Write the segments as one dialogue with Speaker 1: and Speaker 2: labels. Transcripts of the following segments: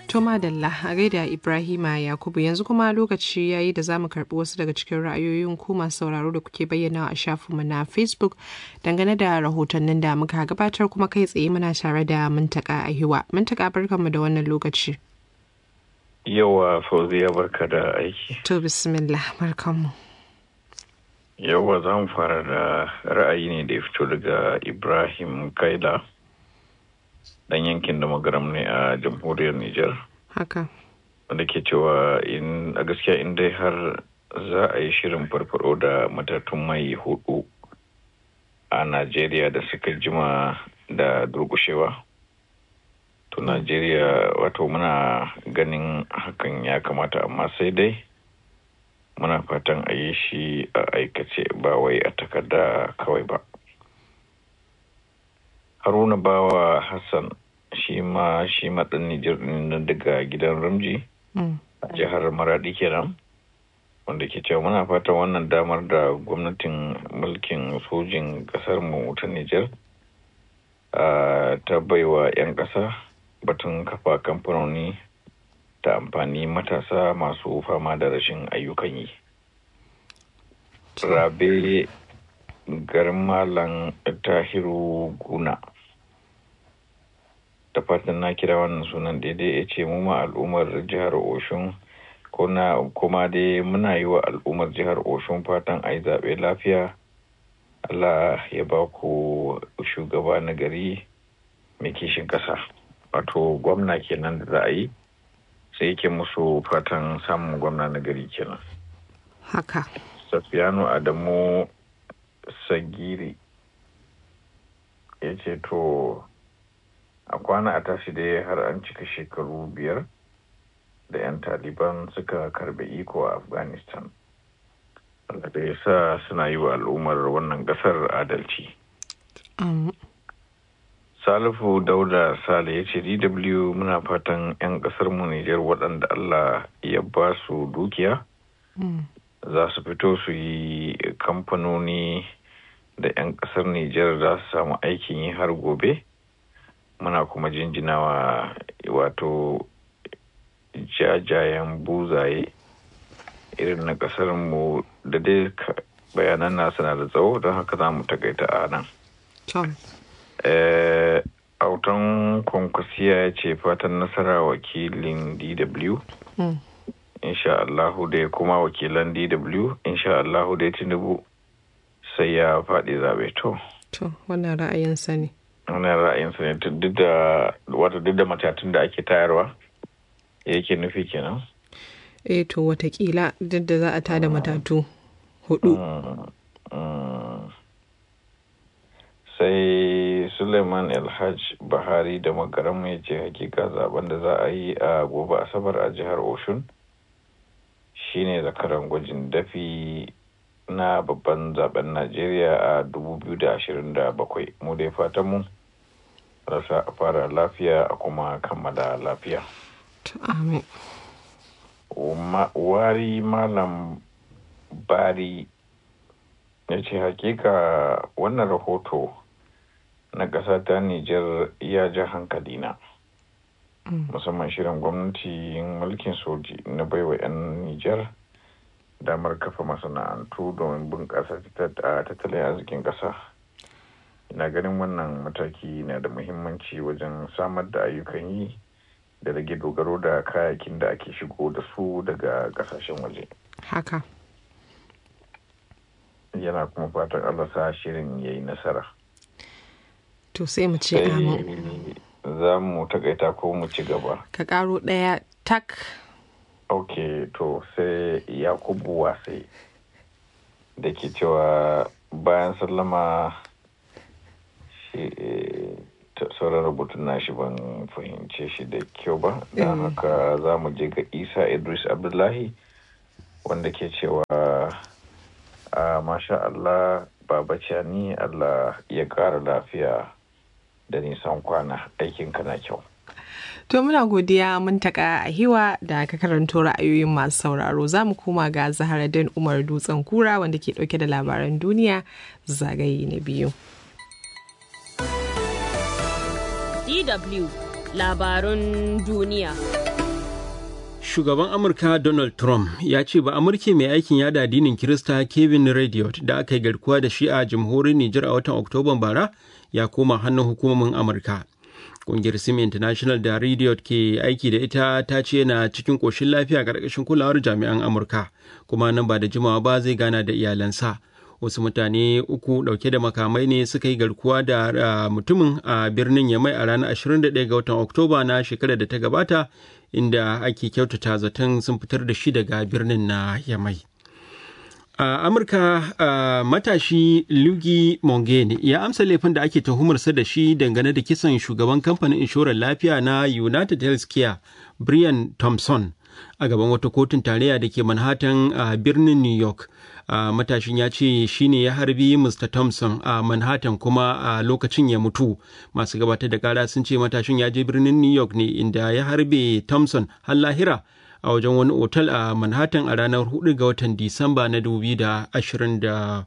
Speaker 1: To madalla a gaida Ibrahima Yakubu yanzu kuma lokaci yayi da zamu karbi wasu daga cikin ra'ayoyin ku masu sauraro da kuke bayyana a shafinmu na Facebook dangane da rahotannin da muka gabatar kuma kai tsaye muna tare da Muntaka Ahiwa. Muntaka barkanmu da wannan lokaci.
Speaker 2: Yawa Fauziya barka da aiki.
Speaker 1: To bismillah barkanmu.
Speaker 2: Yawa za mu fara da ra'ayi ne da ya fito daga Ibrahim Kaila. dan yankin da magaram ne a jamhuriyar Nijar.
Speaker 1: Haka.
Speaker 2: Wanda ke cewa in a gaskiya in dai har za a yi shirin farfaro da matatun mai hudu a Najeriya da suka jima da durkushewa. To Najeriya wato muna ganin hakan ya kamata amma sai dai muna fatan a yi shi a aikace ba wai a takarda kawai ba. haruna bawa hassan shi ma shi maɗan nijar ɗin daga gidan ramji a jihar maradi kenan wanda ke cewa muna fatan wannan damar da gwamnatin mulkin sojin ƙasar mu ta nijar ta baiwa 'yan ƙasa batun kafa kamfanoni ta amfani matasa masu fama da rashin ayyukan yi rabe garin malam tahiru guna da fatan na kira wannan sunan daidai ya ce mu ma al'ummar jihar oshun kuma dai muna yi wa al'ummar jihar oshun fatan a yi zaɓe lafiya allah ya ba ku shugaba na gari mai kishin ƙasa wato gwamna kenan da za a yi sai yake musu fatan samun gwamna na gari kenan
Speaker 1: haka
Speaker 2: safiyanu adamu sagiri ya ce to a kwana a tashi dai har an cika shekaru biyar da 'yan taliban suka karbe iko a afghanistan da ya sa suna yi wa al'ummar wannan kasar adalci salifu dauda sale ya ce dw muna fatan 'yan kasar mu nijar waɗanda allah ya ba su dukiya za su fito su yi kamfanoni da 'yan kasar Nijar za su samu aikin yi har gobe muna kuma jinjinawa wato jajayen buzaye irin na kasar mu da dai bayanan nasu na da tsawo don haka za mu takaita a nan. autan kwankwasiya ya ce fatan nasara wakilin dw insha Allahu da kuma wakilan dw insha Allahu da tinubu sai ya faɗi zaɓe to.
Speaker 1: To, wannan ra'ayinsa ne.
Speaker 2: Wannan ra'ayinsa ne duk da wata duk da matatun da ake tayarwa yake nufi kenan.
Speaker 1: Eh to watakila duk da za a tada matatu hudu.
Speaker 2: Sai Suleiman Elhaj Bahari da magaran ya ce hakika zaben da za a yi a gobe Asabar a jihar Oshun shine zakaran gwajin dafi na babban zaben Najeriya a 2027 mu dai fatan mu rasa a fara lafiya a kuma kammala lafiya.
Speaker 1: Amin.
Speaker 2: Wari Malam Bari ya ce hakika wannan rahoto na ƙasa ta Nijar ya ja hankalina. Musamman shirin gwamnati mulkin soji na baiwa 'yan Nijar. damar kafa masana'antu domin bunƙasa tattalin arzikin ƙasa ina ganin wannan mataki na da muhimmanci wajen samar da ayyukan yi da rage dogaro da kayakin da ake shigo da su daga ƙasashen waje
Speaker 1: haka
Speaker 2: yana kuma fatan allah sa shirin ya yi nasara
Speaker 1: to sai mu ce amin
Speaker 2: za mu takaita ko mu ci gaba
Speaker 1: ka karo ɗaya tak
Speaker 2: ok to sai yakubu wasai da ke cewa bayan sallama shi sauran rubutun nashi ban fahimce shi da kyau ba don haka za mu je ga isa idris abdullahi wanda ke cewa a masha allah baba ni allah ya kara lafiya da nisan kwana aikinka na kyau
Speaker 1: To muna godiya mun taka a hiwa da ka karanto ra'ayoyin masu sauraro za mu koma ga Zaharaddin Umar Dutsen Kura wanda ke dauke da labaran duniya zagaye na biyu.
Speaker 3: DW labarun duniya. Shugaban Amurka Donald Trump ya ce ba Amurke mai aikin yada addinin Kirista Kevin Radiot da aka yi garkuwa da shi a jamhuriyar Nijar a watan Oktoban bara ya koma hannun hukumomin Amurka. Ƙungiyar Sim International da Radiot ke aiki da ita ta ce yana cikin ƙoshin lafiya ƙarƙashin kulawar jami'an Amurka, kuma nan ba da jimawa ba zai gana da iyalansa. Wasu mutane uku ɗauke da makamai ne suka yi garkuwa da mutumin a birnin Yamai a ranar 21 ga watan Oktoba na shekarar da ta gabata inda ake kyautata zaton sun fitar da shi daga birnin na Yamai. a amurka matashi lugi mongene ya amsa laifin da ake tuhumarsa da shi dangane da kisan shugaban kamfanin inshorar lafiya na united healthcare brian thompson a gaban wata kotun tarayya da ke manhattan a birnin new york matashin ya ce shi ne ya harbi mr thompson a manhattan kuma a lokacin ya mutu masu gabatar da kara sun ce matashin ya je birnin new york ne inda ya harbe thompson har lahira a wajen wani otal a manhattan a ranar 4 ga watan disamba na 2024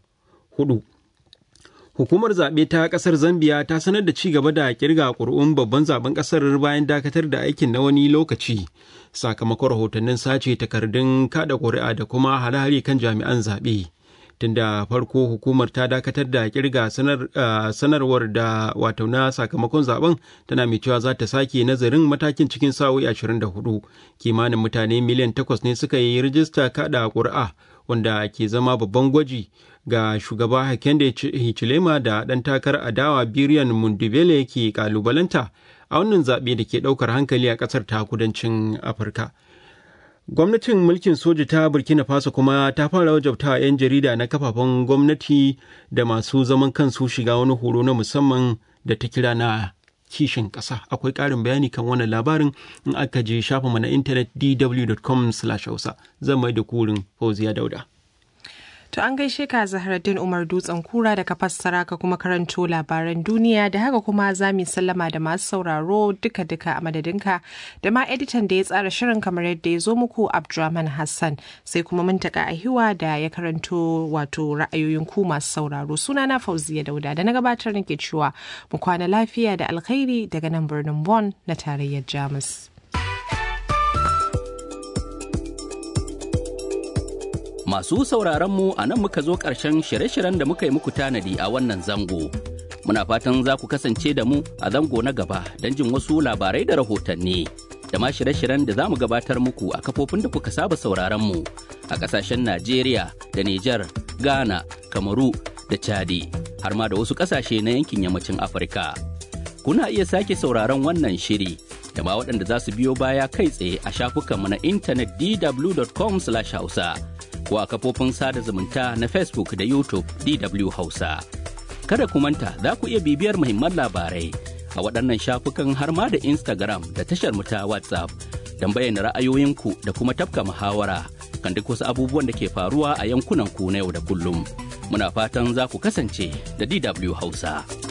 Speaker 3: hukumar zaɓe ta ƙasar zambia ta sanar da ci gaba da kirga ƙuri'un babban zaben ƙasar bayan dakatar da aikin na wani lokaci sakamakon rahotannin sace takardun kada ƙuri'a da kuma hare-hare kan jami'an zaɓe tunda farko hukumar ta dakatar da kirga sanar, uh, sanarwar da wato na sakamakon zaben tana mai cewa za ta sake nazarin matakin cikin sa'o'i 24 kimanin mutane miliyan 8 ne suka yi rijista kada ƙuri'a wanda ke zama babban gwaji ga shugaba Hakainde Hichilema da ɗan takar adawa Biriyan Mundibele ke kalubalanta a wannan zaɓe da ke ɗaukar hankali a ƙasar ta kudancin Afirka. gwamnatin mulkin soja ta burkina faso kuma ta fara wajabta 'yan jarida na kafafen gwamnati da masu zaman kansu shiga wani horo na musamman da ta kira na kishin ƙasa akwai ƙarin bayani kan wannan labarin in aka je shafinmu na intanet dw.com hausa zan mai da kurin fauziya dauda
Speaker 1: To an gaishe ka Zaharaddin Umar Dutsen Kura da ka fassara ka kuma karanto labaran duniya da haka kuma za mu sallama da masu sauraro duka-duka a madadinka da ma editan da ya tsara shirin kamar yadda ya zo muku Abdulrahman Hassan sai kuma mun taka ahiwa da ya karanto wato ra'ayoyin ku masu sauraro sunana Fauziya Dauda da na gabatar nake cewa mu kwana lafiya da alkhairi daga nan birnin Bonn na tarayyar Jamus.
Speaker 4: Masu sauraronmu a nan muka zo ƙarshen shirye-shiryen da muka yi muku tanadi a wannan zango. Muna fatan za ku kasance da mu a zango na gaba don jin wasu labarai da rahotanni. Da ma shirye-shiryen da za mu gabatar muku a kafofin da kuka saba sauraronmu a ƙasashen Najeriya da Nijar, Ghana, Kamaru da Chadi, har ma da wasu ƙasashe na yankin yammacin Afirka. Kuna iya sake sauraron wannan shiri da ma waɗanda za su biyo baya kai tsaye a shafukanmu na intanet dw.com/hausa. ko a kafofin sada zumunta na Facebook da YouTube DW Hausa. Kada ku manta za ku iya bibiyar muhimman labarai a waɗannan shafukan har ma da Instagram da tashar mu ta WhatsApp don bayyana ra'ayoyinku da kuma tafka muhawara kan duk wasu abubuwan da ke faruwa a yankunan ku na yau da kullum. Muna fatan za ku kasance da DW Hausa.